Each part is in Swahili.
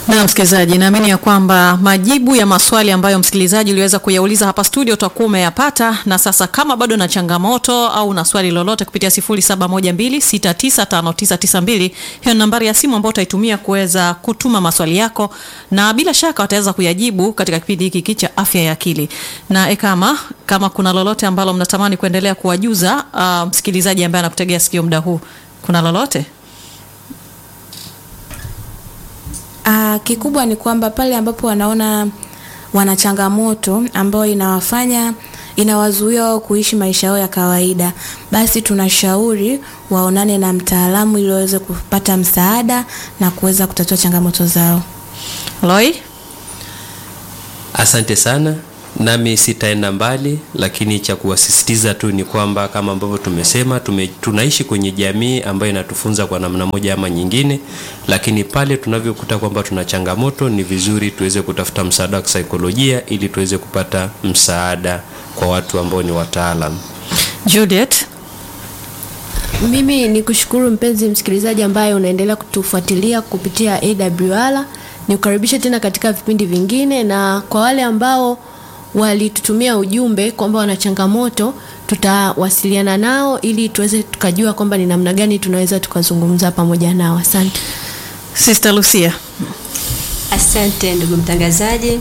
Na msikilizaji, naamini ya kwamba majibu ya maswali ambayo msikilizaji uliweza kuyauliza hapa studio utakuwa umeyapata, na sasa kama bado na changamoto au na swali lolote kupitia 0712695992 hiyo ni nambari ya simu ambayo utaitumia kuweza kutuma maswali yako, na bila shaka wataweza kuyajibu katika kipindi hiki cha afya ya akili. Na ekama, kama kuna lolote ambalo mnatamani kuendelea kuwajuza uh, msikilizaji ambaye anakutegea sikio muda huu, kuna lolote? Ah, kikubwa ni kwamba pale ambapo wanaona wana changamoto ambayo inawafanya inawazuia wao kuishi maisha yao ya kawaida, basi tunashauri waonane na mtaalamu ili waweze kupata msaada na kuweza kutatua changamoto zao. Loi? Asante sana. Nami sitaenda mbali, lakini cha kuwasisitiza tu ni kwamba kama ambavyo tumesema tume, tunaishi kwenye jamii ambayo inatufunza kwa namna moja ama nyingine, lakini pale tunavyokuta kwamba tuna changamoto, ni vizuri tuweze kutafuta msaada wa kisaikolojia ili tuweze kupata msaada kwa watu ambao ni wataalam. Juliet? Mimi ni kushukuru mpenzi msikilizaji ambaye unaendelea kutufuatilia kupitia AWR. Nikukaribisha tena katika vipindi vingine, na kwa wale ambao walitutumia ujumbe kwamba wana changamoto, tutawasiliana nao ili tuweze tukajua kwamba ni namna gani tunaweza tukazungumza pamoja nao. Asante. Sister Lucia? Asante ndugu mtangazaji,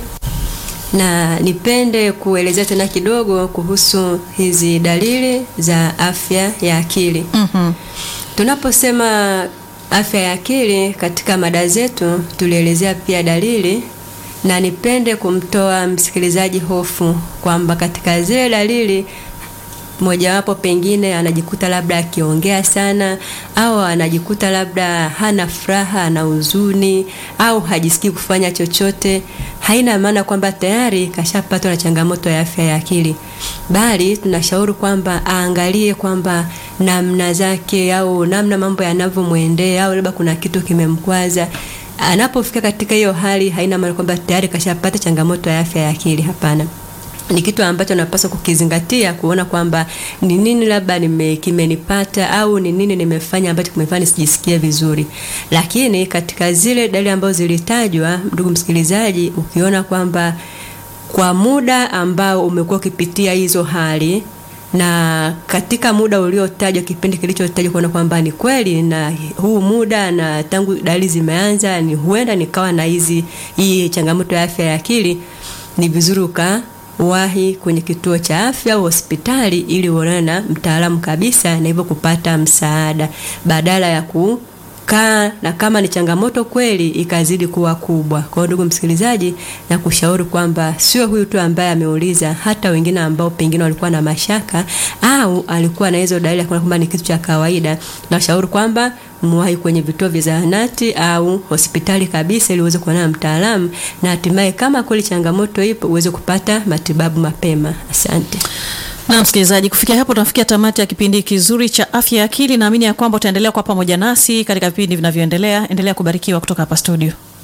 na nipende kuelezea tena kidogo kuhusu hizi dalili za afya ya akili. Mhm. Tunaposema afya ya akili katika mada zetu, tulielezea pia dalili, na nipende kumtoa msikilizaji hofu kwamba katika zile dalili mojawapo pengine anajikuta labda akiongea sana au anajikuta labda hana furaha, ana huzuni au hajisikii kufanya chochote, haina maana kwamba tayari kashapatwa na changamoto ya afya ya akili, bali tunashauri kwamba aangalie kwamba namna zake au namna mambo yanavyomwendea au labda kuna kitu kimemkwaza. Anapofika katika hiyo hali, haina maana kwamba tayari kashapata changamoto ya afya ya akili. Hapana ni kitu ambacho napaswa kukizingatia kuona kwamba ni nini labda nime kimenipata au ni nini nimefanya ambacho kimefanya nisijisikie vizuri. Lakini katika zile dalili ambazo zilitajwa, ndugu msikilizaji, ukiona kwamba kwa muda ambao umekuwa ukipitia hizo hali na katika muda uliotajwa, kipindi kilichotajwa, kuona kwamba ni kweli na huu muda na tangu dalili zimeanza, ni huenda nikawa na hizi hii changamoto ya afya ya akili, ni vizuri uka wahi kwenye kituo cha afya au hospitali ili uonane na mtaalamu kabisa, na hivyo kupata msaada badala ya kukaa na kama ni changamoto kweli ikazidi kuwa kubwa. Kwa hiyo ndugu msikilizaji, na kushauri kwamba sio huyu tu ambaye ameuliza, hata wengine ambao pengine walikuwa na mashaka au alikuwa na hizo dalili akaona kwamba ni kitu cha kawaida, nashauri kwamba mwahi kwenye vituo vya zahanati au hospitali kabisa, ili uweze kuonana na mtaalamu na hatimaye, kama kweli changamoto ipo, uweze kupata matibabu mapema. Asante. Na msikilizaji, kufikia hapo tunafikia tamati ya kipindi kizuri cha afya ya akili. Naamini ya kwamba utaendelea kwa pamoja nasi katika vipindi vinavyoendelea. Endelea kubarikiwa kutoka hapa studio.